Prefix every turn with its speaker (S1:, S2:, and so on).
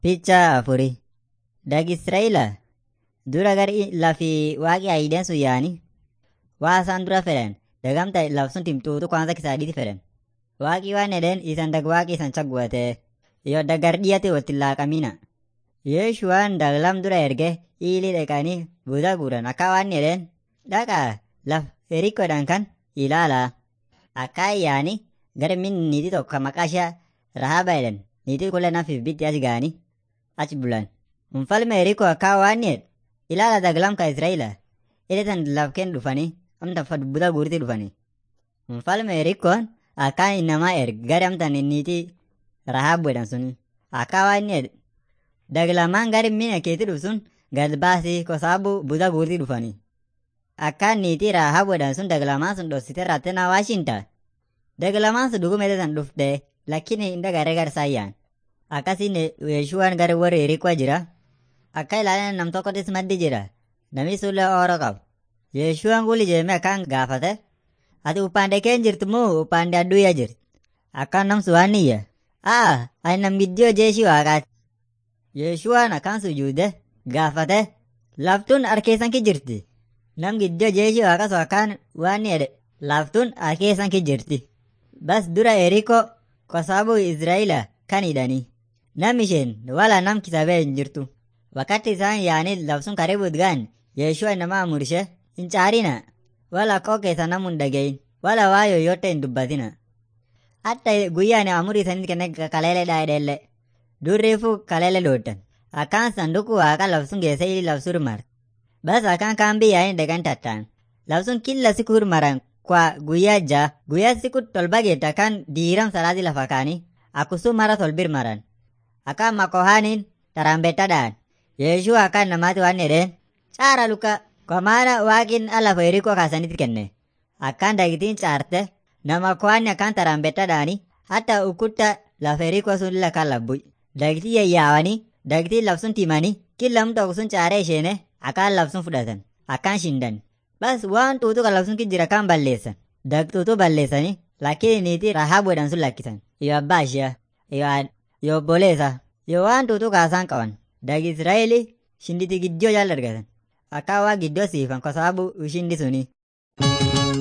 S1: Picha afuri. Dag Israa'ila dura gar lafi waaqi aayideen sun yaani waa isaan dura fedhan dagamta labsun timtuutu kwanza kisaadhiti fedhan. Waaqi waan edeen isan dag waaqi isan chagguwate iyo dagar dhiyate watti laaqamina. Yeeshuwaan dag lam dura erge ili dhaqanii buuda guuran akka waan edeen dhaqa laf herikkoodhaan kan ilaala. Akka yaani gara min niiti tokko maqaa ishee Rahaba jedhan niitii kulle nafiif bitti achi ga'anii achi bulan. Mfalme Yerikoo akka waan jedhe ilaala daglam ka Israa'ila edatan lafkeen dhufanii amta fa buuda guuriti dhufanii. Mfalme Yerikoon akka inamaa erge gara amtan niitii Rahab jedhan sun akka waan jedhe daglamaan gari mina keetti dhufu sun gad baasii kosaabu buuda guuriti dhufanii. Akka niitii Rahab jedhan sun daglamaan sun dhoksite raatte na waashinta. Daglamaan sun dhuguma edatan dhufte lakini inda gare garsaayyaan. Akkasiin Yeeshuwaan gara warri Yerikoo jira. Akka ilaalan nam tokkottis maddi jira. Namni sullee ooroo qabu. Yeeshuwaan gulli jeemee akkaan gaafate. Ati uppaande keen jirtu moo uppaande adduyya jirti? Akkaan nam suwaanniyya. Aa, ani nam giddiyoo jeeshii waaqaati. Yeeshuwaan akkaan sujuude gaafate. Laftuun harkeessan ki jirti. Nam giddiyoo jeeshii waaqa sun akkaan waan jedhe. Laftuun harkeessan ki jirti. Bas dura Yerikoo kosaabu Israa'ila kan hidhanii. Nam isheen wala nam kisabee hin jirtu. Wakati isaan yaanii labsuun karibu gaan Yeeshua nama amurshe hin caarina. Wala koo keessa namu hin dhagayin. Wala waa yoyote hin dubbatina. Hatta guyyaan amurii isaanii kenne kaleele dhaadheelle. Durriifu kaleele dooddan. Akkaan sanduku waaqa labsuun geesse ili labsuu hirmar. Bas akkaan kaan biyyaa dhagan tattaan. Labsuun killa siku hirmaran kwa guyyaa jaa guyyaa siku tolba geetta kan diiram salaati lafa kaanii akkusuu mara tolbir maran. Akkaan makohaaniin taraambetadhaan. Yeeshuu akkaan namaati waan jedheen caara luka kwa maana waaqin ala yerikoo kaasanitti kenne. Akkaan dagitiin caarte nama kohanni akkaan taraambetadhaani hatta ukutta lafa yerikoo sun lakaan labbuy. Dagitii yayyaawanii dagitii labsun timanii killam tokko sun caaree isheene akkaan labsun fudhatan akkaan shindan. Bas waan tuutu kan labsun jira kan balleessan. Dagtuutu balleessanii lakkiin niitii Rahaab jedhan sun lakkisan. Iyo abbaa ishee iyo obboleessa yoo waan tuutu kaasaan qaban. Dag Israa'eli shinditi giddiyoo jaal argatan. Akka waa giddoo siifan kosaabu shindi suni.